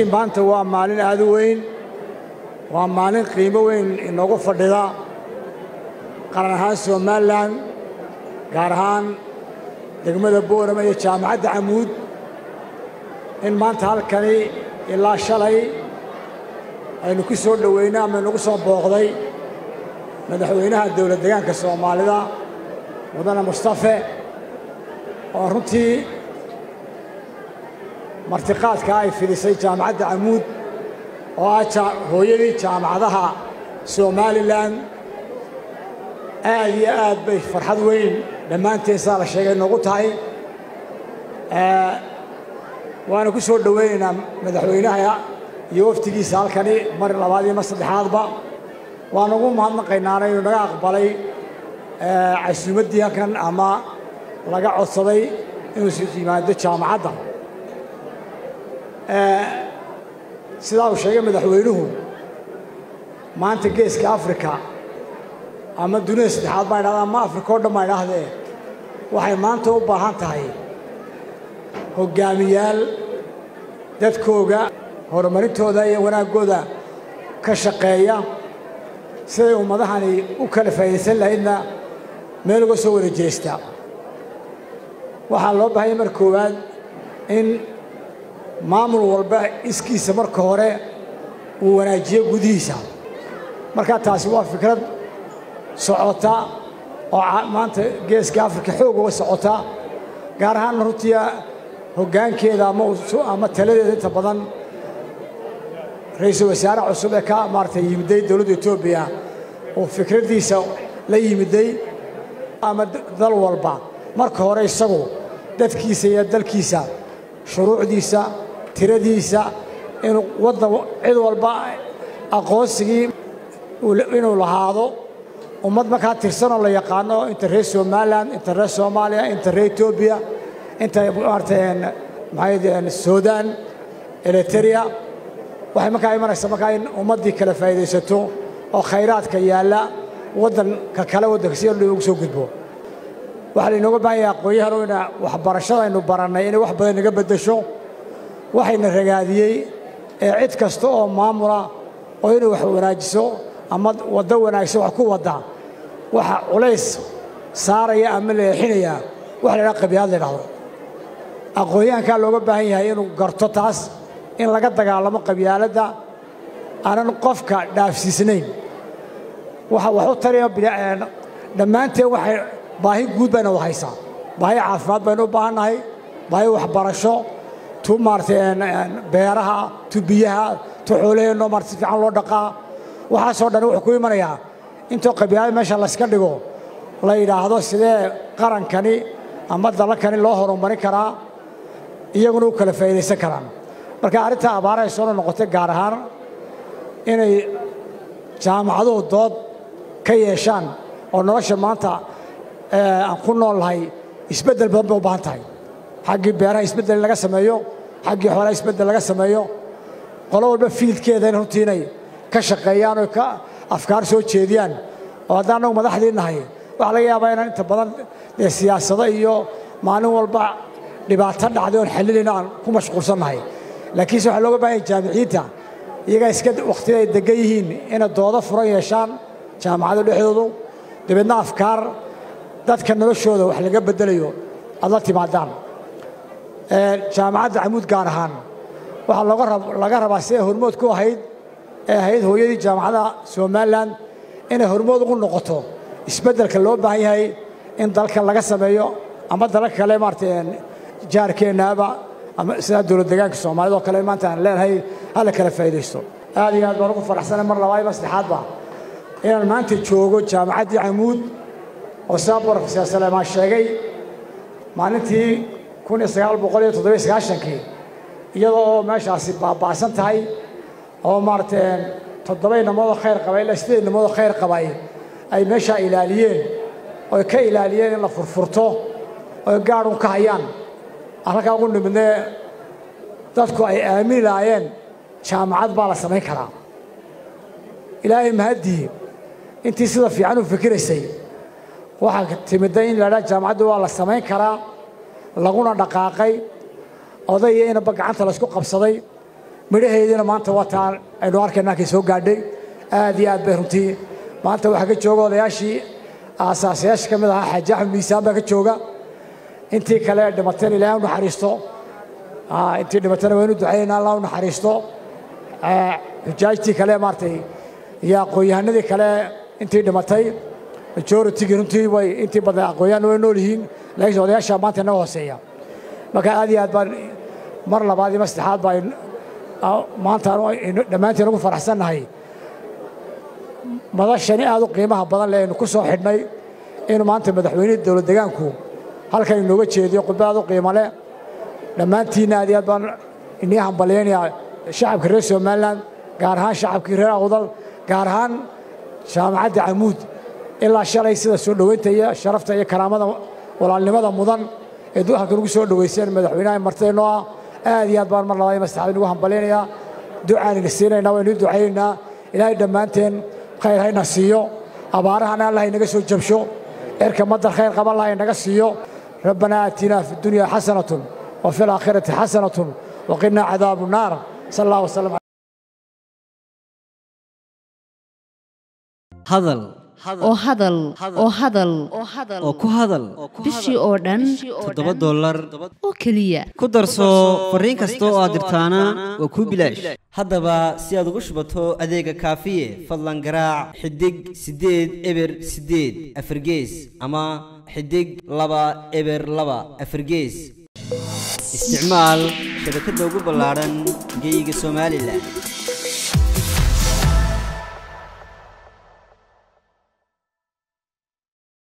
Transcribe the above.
maanta waa maalin aad u weyn waa maalin qiimo weyn inoogu fadhida qaran ahaan somalilan gaar ahaan degmada boorama iyo jaamacadda camuud in maanta halkani ilaa shalay aynu ku soo dhoweynay ama inagu soo booqday madaxweynaha dowlad degaanka soomaalida mudane mustafe oo runtii martiqaadka ay fidisay jaamacadda camuud oo ah hooyadii jaamacadaha somalilan aad iyo aad bay farxad weyn dhammaanteen sidaa la sheegay noogu tahay waana ku soo dhoweynaynaa madaxweynaha iyo waftigiisa halkani mar labaad iyo mar saddexaadba waan ugu mahadnaqaynaana inuu naga aqbalay casuumaddii halkan ama laga codsaday inuu yimaado jaamacadda sidaa uu sheegay madaxweynuhu maanta geeska afrika ama dunida saddexaad baa idhahda ama afrika o dhan baa idhaahdee waxay maanta u baahan tahay hoggaamiyaal dadkooga horumarintooda iyo wanaaggooda ka shaqeeya siday ummadahani u kala faa'idaysan lahaydna meel uga soo wada jeesta waxaa loo baahanya mar koowaad in maamul walba iskiisa marka hore uu wanaajiyo gudihiisa markaa taasi waa fikrad socota oo maanta geeska afrika xoog uga socota gaar ahaanna runtii hoggaankeeda ama taladeeda inta badan ra-iisul wasaare cusub ee ka maaratay yimiday dowladda etoobiya uu fikraddiisa la yimiday ama dal walba marka hore isagu dadkiisa iyo dalkiisa shuruucdiisa tiradiisa inuu waddan cid walba aqoonsigii inuu lahaado ummad markaa tirsanoo la yaqaano inta reer somalilan inta reer soomaaliya inta reer etoobiya inta maarata maxay sudan eliteria waxay markaa imanaysaa markaa in ummaddii kala faa'iidaysato oo khayraadka yaalla waddanka kale waddanka si ugu soo gudbo waxaa lainooga baahan yahay aqoon-yahano ina waxbarashada aynu barannay inay wax badan naga beddesho waxayna ragaadiyey ee cid kasta oo maamula oo inay wax wanaajiso ama waddo wanaagsan wax ku wadda waxa culays saaraya ama leexinaya wax la ydhaha qabiyaad la ydhahdo aqoon-yahankaa looga baahan yahay inuu garto taas in laga dagaalamo qabyaaladda aanan qofka dhaafsiisnayn waxa wax u tariya dhammaanteen waxay baahi guud bayna wada haysaa baahi caafimaad baynu u baahannahay baahi waxbarasho tu maaratay beeraha tu biyaha tu xoolaheenno maarata si fiican loo dhaqaa waxaasoo dhan wuxuu ku imanayaa intoo qabyaalada meesha layska dhigo la yidhaahdo sidee qarankani ama dalakani loo horumarin karaa iyaguna u kala faa'iidaysan karaan marka arrintaa abaarahay soo noqotay gaar ahaan inay jaamacaduhu dood ka yeeshaan oo nolosha maanta aan ku nool lahay isbeddel badan bay u baahan tahay xaggii beeraha isbeddel in laga sameeyo xaggii xoolaha isbeddel laga sameeyo qolo walba fiildkeeda in runtii inay ka shaqeeyaan oo ka afkaar soo jeediyaan oo haddaan annagu madaxdii nahay waxaa laga yaabaa inaan inta badan dee siyaasado iyo maalin walba dhibaato dhacday oon xallinayno aan ku mashquulsannahay laakiinse waxaa looga baahanya jaamiciyiinta iyagaa iska wakhtiyada ay degan yihiin inay doodo furan yeeshaan jaamacada dhexdoodu dabeedna afkaar dadka noloshooda wax laga beddelayo aad la timaadaan jaamacadda camuud gaar ahaan waxaa laga rabaa siday hormood ku ahayd ee ahayd hooyadii jaamacadda somalilan inay hormood ugu noqoto isbeddelka loo baahan yahay in dalka laga sameeyo ama dalalka kale maarata jaarkeennaaba ama sidaa dowlad degaanka soomaalida oo kale maanta aan leenahay hala kala faa'iidaysto aad iyo aad baan ugu faraxsanay mar labaad iyo mar saddexaadba inaan maanta joogo jaamacaddii camuud oo sidaa borofeser saleemaan sheegay maalintii kun iyo sagaal boqol iyo toddobiyo sagaashankii iyadoo oo meeshaasi baaba'san tahay oo maaragtay toddoba inamoodoo khayr qaba ilaa sideed inamoodoo khayr qabay ay meeshaa ilaaliyeen oy ka ilaaliyeen in la furfurto oy gaadhun ka hayaan aan halkaa ugu nimidnee dadku ay aamini lahaayeen jaamacad baa la samayn karaa ilaahay mahaddii intii sida fiican u fikiraysay waxaa timidday in la idhaha jaamacaddu waa la samayn karaa laguna dhaqaaqay oday iyo inaba gacanta laysku qabsaday midhaheediina maanta wataan aynu arkayna halkay soo gaadhay aad iyo aad bay runtii maanta waxaa ka jooga odayaashii aasaasayaasha ka mid ahaa xaaji axmed miisaan baa ka jooga intii kale dhimatayna ilaahay u naxariisto intii dhimatayna waynu ducaynayna allah u naxariisto xujaajtii kale maaratay iyo aqoon-yahanadii kale intii dhimatay majoritygii runtii way intii badan aqoon-yahanna way nool yihiin laakiinse odayaasha maanta inaga hooseeya marka aad iyo aad baan mar labaad iyo mar saddexaad baa maanta dhammaantiin ugu faraxsannahay madashani aad u qiimaha badan leh aynu ku soo xidhnay inuu maanta madaxweynihii dowlad degaanku halkan inooga jeediyo khudba aad u qiimo leh dhammaantiinna aad iyo aad baan inii hambalyaynayaa shacabka reer somalilan gaar ahaan shacabkii reer awdal gaar ahaan jaamacadda camuud ilaa shalay sida soo dhoweynta iyo sharafta iyo karaamada walaalnimada mudan ee halkan ugu soo dhoweyseen madaxweynaha martideenoo ah aad iyo aad baan mar labaad iyo mar saddexaad inugu hambalyaynayaa ducaan ina siinaynaa waynu ducaynaynaa ilaahay dhammaanteen khayr hayna siiyo abaarahana allah inaga soo jabsho erka madar khayr qaba allah inaga siiyo rabbanaa aatinaa fi dunya xasanatun wa fi alaakhirati xasanatun waqinaa cadaabu naar sal allah wasalam hadal oo hadal oo hadal oo ku hadal bishii oo dhan toddoba dollar oo keliya ku darso fariin kasta oo aad dirtaana waa kuu bilaash haddaba si aad ugu shubato adeega kaafiye fadlan garaac xidig siddeed eber siddeed afargees ama xidig laba eber laba afargees isticmaal shabakadda ugu ballaadhan geeyiga somalilan